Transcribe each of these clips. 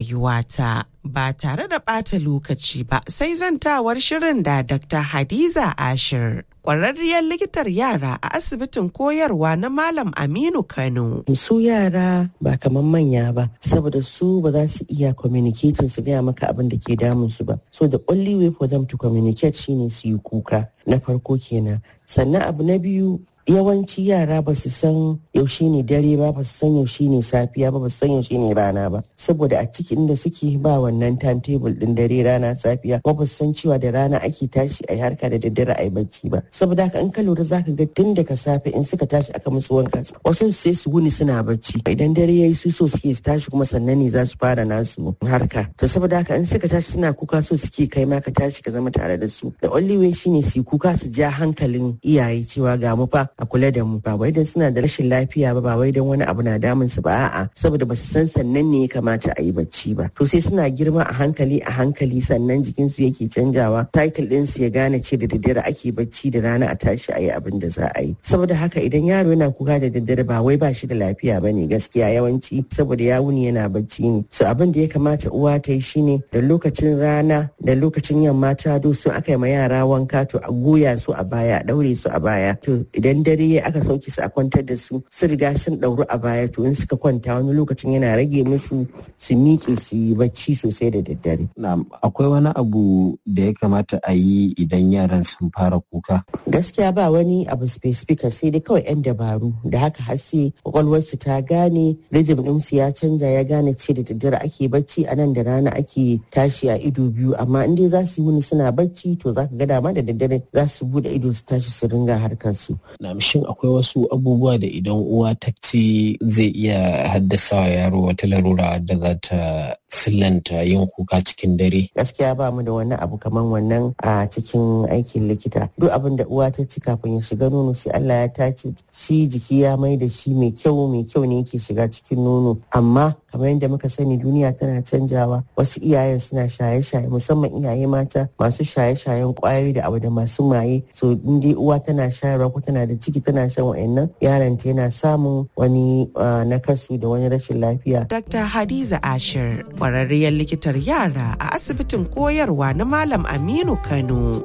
rayuwata. Ba tare da ɓata lokaci ba sai zantawar shirin da Dr. Hadiza Ashir. Ƙwararriyar likitar yara a asibitin koyarwa na Malam Aminu Kano. Su yara ba kamar manya ba, saboda su ba za su iya communicating su gaya maka abin da ke damun su ba. So the only way for them to communicate shine su yi kuka. Na farko kenan. Sannan abu na biyu yawanci yara ba su san yaushe ne dare ba ba su san yaushe ne safiya ba ba su san yaushe ne rana ba saboda a cikin da suke ba wannan timetable din dare rana safiya ba ba su san cewa da rana ake tashi a harka da daddare a yi bacci ba saboda haka in ka lura zaka ga tun daga safe in suka tashi aka musu wanka wasu sai su wuni suna bacci idan dare yayi su so suke su tashi kuma sannan ne za su fara nasu harka to saboda haka in suka tashi suna kuka so suke kai ma ka tashi ka zama tare da su the only way shine su kuka su ja hankalin iyaye cewa ga mu fa a kula da mu ba wai dan suna da rashin lafiya ba ba wai dan wani abu na damun su ba a'a saboda ba su san sannan ne ya kamata a yi bacci ba to sai suna girma a hankali a hankali sannan jikin su yake canjawa cycle din su ya gane ce da daddare ake bacci da rana a tashi a yi abin da za a yi saboda haka idan yaro yana kuka da daddare ba wai ba shi da lafiya ba ne gaskiya yawanci saboda ya wuni yana bacci ne so abin da ya kamata uwa ta yi shine da lokacin rana da lokacin yamma ta do su aka yi ma yara wanka to a goya su a baya a daure su a baya to idan dare aka sauke su a kwantar da su su riga sun ɗauru a baya to in suka kwanta wani lokacin yana rage musu su miƙe su yi bacci sosai da daddare. akwai wani abu da ya kamata a yi idan yaran sun fara kuka? Gaskiya ba wani abu specific sai dai kawai 'yan dabaru da haka har sai kwakwalwarsu ta gane rijim ɗinsu ya canja ya gane ce da daddare ake bacci a nan da rana ake tashi a ido biyu amma in dai za su yi wuni suna bacci to za ka ga dama da daddare za su buɗe ido su tashi su ringa harkar su. shin akwai wasu abubuwa da idan uwa ta ci zai iya haddasa wa yaro wata larura da za ta sillanta yin kuka cikin dare? Gaskiya ba mu da wani abu kamar wannan a cikin aikin likita. Duk abin da uwa ta ci kafin ya shiga nono sai Allah ya tace shi jiki ya mai da shi mai kyau mai kyau ne yake shiga cikin nono. Amma kamar yadda muka sani duniya tana canjawa wasu iyayen suna shaye-shaye musamman iyaye mata masu shaye-shayen kwayoyi da abu da masu maye so in dai uwa tana shayarwa ko tana da ciki tana shan wa'annan yaron ta yana samun wani nakasu da wani rashin lafiya. Dr. Hadiza Ashir kwararriyar likitar yara a asibitin koyarwa na Malam Aminu Kano.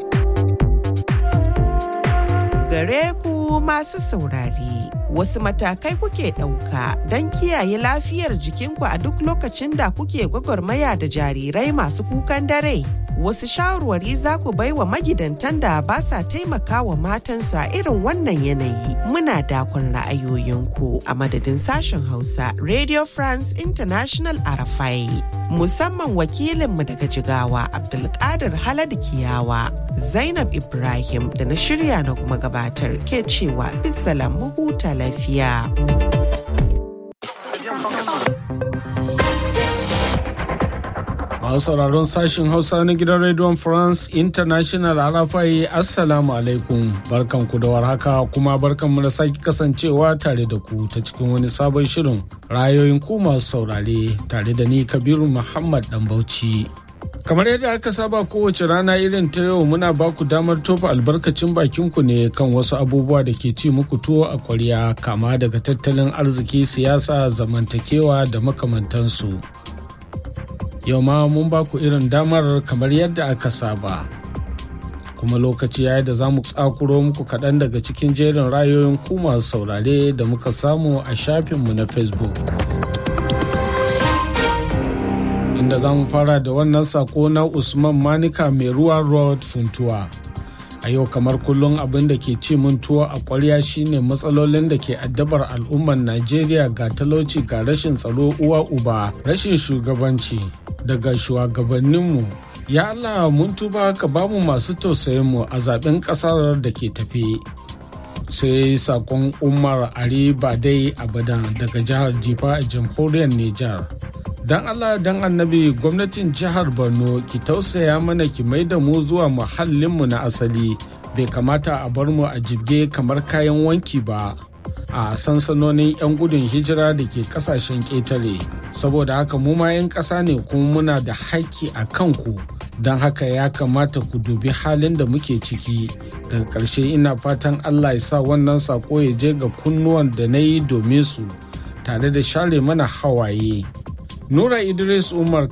Gare ku masu saurare. Wasu matakai kuke ɗauka don kiyaye lafiyar jikinku a duk lokacin da kuke gwagwarmaya da jarirai masu kukan dare. Wasu shawarwari za ku bai wa magidantan da ba sa taimaka wa matansu a irin wannan yanayi. Muna dakon ra'ayoyinku a madadin sashen Hausa Radio France International Arafai. Musamman wakilinmu daga Jigawa Abdulkadir Haladu Kiyawa, Zainab Ibrahim da na shirya na kuma gabatar ke cewa bisalam mu huta lafiya. Masu sauraron sashen Hausa na gidan Radio France International Arafai Assalamu alaikum barkanku da warhaka kuma barkanmu da sake kasancewa tare da ku ta cikin wani sabon shirin rayoyin ku masu saurare tare da ni Kabiru Muhammad Dan Bauchi. Kamar yadda aka saba kowace rana irin ta yau muna ba ku damar tofa albarkacin bakinku ne kan wasu abubuwa da ke ci muku tuwo a kwarya kama daga tattalin arziki siyasa zamantakewa da makamantansu. Yau ma mun ba ku irin damar kamar yadda aka saba. Kuma lokaci ya da za mu tsakuro muku kaɗan daga cikin jerin rayoyin ku masu saurare da muka samu a shafinmu na Facebook. inda za mu fara da wannan sako na usman manika mai ruwa road funtuwa a yau kamar kullum abin da ke ci mun tuwo a kwarya shine matsalolin da ke addabar al'ummar najeriya ga talauci ga rashin tsaro uwa uba rashin shugabanci daga shugabanninmu ya allah mun tuba ka bamu masu tausayinmu a zaben kasar da ke tafe sai sakon umar ari badai abadan daga jihar jifa a jamhuriyar nijar don allah don annabi gwamnatin jihar borno ki tausaya mana ki mai da mu zuwa muhallinmu na asali bai kamata a bar mu a jibge kamar kayan wanki ba a sansanonin 'yan gudun hijira da ke kasashen ƙetare saboda haka mu ma 'yan ƙasa ne kuma muna da haƙƙi a kanku don haka ya kamata ku dubi halin da muke ciki daga ƙarshe ina fatan allah ya sa wannan sako ya je ga kunnuwan da na yi domin su tare da share mana hawaye Nura Idris Umar